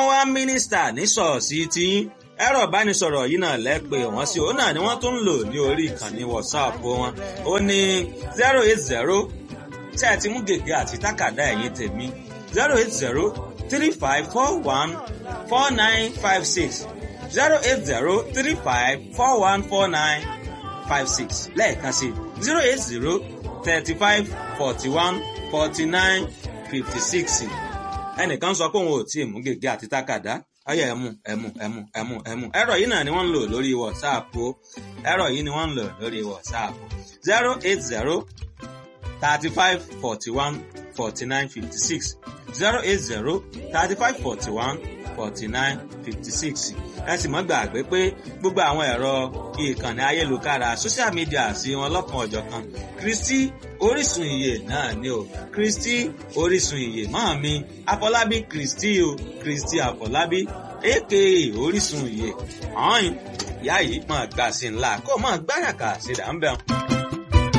wọ́n wá mínísítà ní ṣọ́ọ̀ṣì tiyín ẹ̀rọ ìbánisọ̀rọ̀ yìí náà lẹ́pẹ́ wọ́n sí òun náà ni wọ́n tún ń lò ní orí ìkànnì WhatsApp wọn ó ní zero eight zero tí ẹ ti mú gègé àti tákàdá ẹ̀yìn tèmi zero eight zero three five four one four nine five six zero eight zero three five four one four nine five six lẹ́ẹ̀kan sí zero eight zero thirty five forty one forty nine fifty six ẹnìkan sọ pé òun ò tí ì mú gègé àti tákàdá ọyọ ẹmu ẹmu ẹmu ẹmu ẹmu ẹ̀rọ yìí náà ni wọ́n ń lò lórí WhatsApp o ẹ̀rọ yìí ni wọ́n ń lò lórí WhatsApp zero eight zero thirty five forty one forty nine fifty six zero eight zero thirty five forty one forty nine fifty six ẹ sì mọ́ gbàgbé pé gbogbo àwọn ẹ̀rọ ìkànnì ayélujára social media sí wọn lọ́kan ọ̀jọ̀kan Kristi orísun ìyè náà ni o Kristi orísun ìyè máa mi Afọlábí Kristi o Kristi Afọlábí aka orísun ìyè ọ̀hún ìyá yìí máa gbà sí ńlá kó máa gbáràkà sí dàmbẹ́